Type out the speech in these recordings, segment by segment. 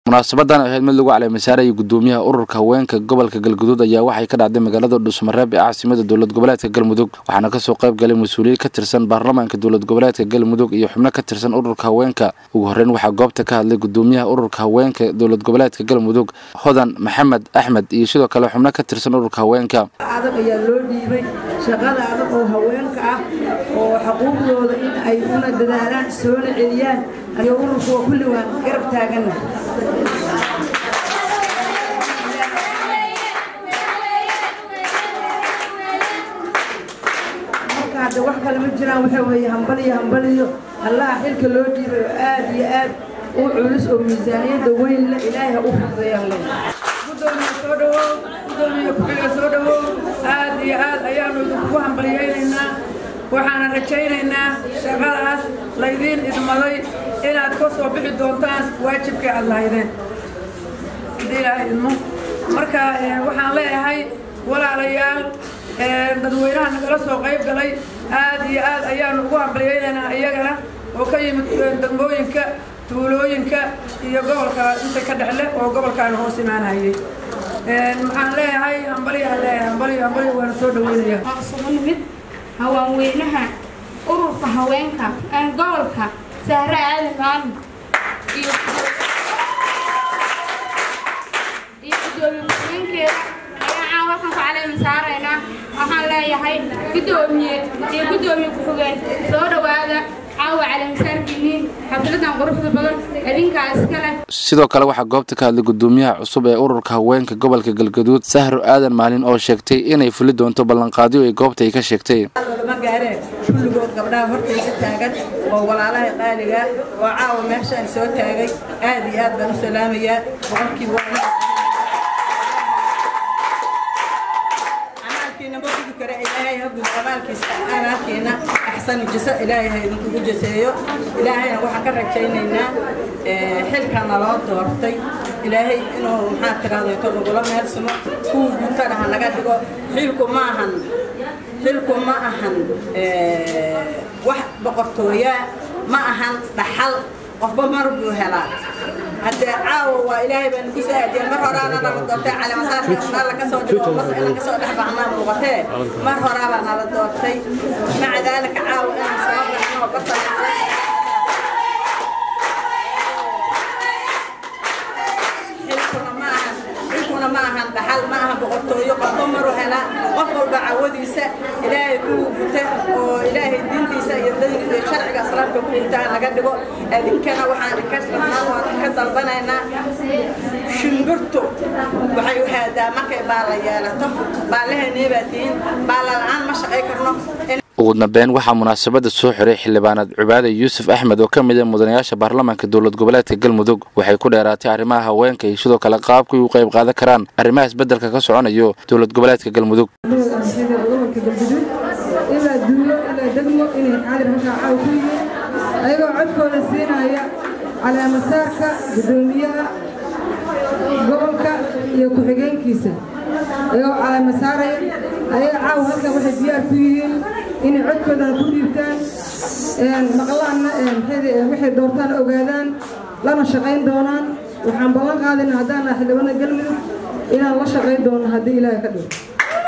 munaasabadan ahayd mid lagu caleemisaarayay gudoomiyaha ururka haweenka gobolka galguduud ayaa waxay ka dhacday magaalada dhuusmareeb ee caasimada dowlad goboleedka galmudug waxaana kasoo qayb galay mas-uuliyiin ka tirsan baarlamaanka dowlad goboleedka galmudug iyo xubno ka tirsan ururka haweenka ugu horreyn waxaa goobta ka hadlay gudoomiyaha ururka haweenka dowlad goboleedka galmudug hodan maxamed axmed iyo sidoo kale xubno ka tirsan ururka haweenka adag ayaa loo dhiibay shaqada adag oo haweenka ah oo xuquuqdooda in ay una dadaalaan soona celiyaan ayo ururkuwa kulli waan garab taaganna marka hadda wax kale ma jiraan waxa weeye hambaliyo hambaliyo allaha xilka loo dhiibay oo aad iyo aad u culus oo miisaaniyadda weyn le ilaahay ha u fududeeyaan le gudoomiya soo dhawow gudoomiya ku-xiga soo dhawow aad iyo aad ayaanu idinkugu hambaliyaynaynaa waxaana rajaynaynaa shaqadaas laydiin idmaday inaad ka soo bixi doontaan waajibkii aad lahaydeen haddii ilaahay idmo marka waxaan leeyahay walaalayaal dadweynaha nagala soo qayb galay aad iyo aad ayaanu ugu hambaliyaynaynaa iyagana oo ka yimid degmooyinka tuulooyinka iyo gobolka inta ka dhexle oo gobolkaana hoos imaanayay waxaan leeyahay hambaliyaan leeyahay hambaliyo hambaliyo waana soo dhaweynaya waan isugu nimid haweenweynaha ururka haweenka gobolka sahre aadan maalin iyo iyo gudoomiye muslimiinkeeda ayaan caan halkan ku caleema saaraynaa waxaan leeyahay gudoomiye iyo gudoomiye ku-xigeen soo dhowaada caawa caleemasaarkiiniin xafladan quruxda badan adinkaa iska leh sidoo kale waxaa goobta ka hadlay gudoomiyaha cusub ee ururka haweenka gobolka galgaduud sahro aadan maalin oo sheegtay inay fuli doonto ballanqaadyo ay goobta ay ka sheegtay ma gaareen kulligood gabdhaha hortaysa taagan oo walaalaha qaaliga oo caawa meeshaan soo taagay aad iyo aad baan u salaamayaa boqolkiiba amaalkiina ma gudu kara ilaahay ha gudo amaalkiisa amaalkiina axsanu jisa ilaahay ha idinkugu jaseeyo ilaahayna waxaan ka rajaynaynaa xilka naloo doortay ilaahay inuu maxaa tiraahdo nagula meelsamo kuwa guntana ha naga dhigo xilku ma ahan xilku ma ahan wax boqortooyaa ma ahan dhaxal qofba mar buu helaa haddee caawa waa ilaahay baan ku soo aadiyay mar horaana nala doortay caleemasaarka nala ka soo dhigo mas inaan ka soo dhex baxnaa muuqatee mar horaabaa nala doortay maca daalika caawa inaan soo baxno barta xilkuna ma ahan xilkuna ma ahan dhaxal ma ahan boqortooyo qofba maru helaa qof walba cawadiisa ilaahay kugu guta oo ilaahay diintiisa iyo iyo sharciga islaamka ku gutaa naga dhigo idinkana waxaan ka rabnaa waan ka dalbanaynaa shimbirtu waxay u haadaa markay baala yeelato baalaheennee baa tihiin baala la-aan ma shaqay karno ugu dambeyn waxaa munaasabada soo xiray xildhibaanad cubaade yuusuf axmed oo ka mid ah mudanayaasha baarlamaanka dowlad goboleedka galmudug waxay ku dheeraatay arrimaha haweenka iyo sidoo kale qaabkay u qayb qaadan karaan arrimaha isbeddelka ka soconayo dowlad goboleedka galmudug gobolka galguduud ilaa duulo ilaa degmo inay xaadir halkaa caaw ku yihiin ayagoo codkooda siinaya caleemasaarka gudoomiyaha gobolka iyo ku-xigeenkiisa ayagoo caleemasaaraya ayaga caaw halkan waxay diyaar ku yihiin inay codkoodana ku dhiibtaan maqlaanna waxay doortaan ogaadaan lana shaqayn doonaan waxaan ballan qaadayna haddaan nahay xildhibaanada galmudug inaan la shaqayn doono haddii ilaahay ka dhigo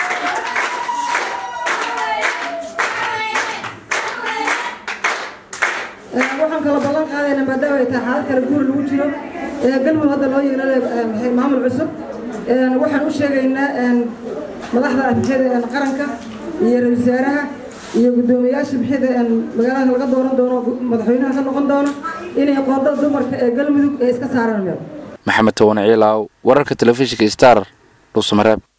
waxaan kala ballan qaadaynaa maadaama ay tahay xaalad kale guur lagu jiro galmudug hadda loo yeelay maamul cusub waxaan u sheegaynaa madaxda bixida qaranka iyo ra-isul wasaaraha iyo guddoomiyaasha bixida magaalada laga dooran doono madaxweynaha ka noqon doono inay qoodada dumarka ee galmudug ay iska saaraan meel maxamed towane ciilaaw wararka telefishinka star dhuusamareeb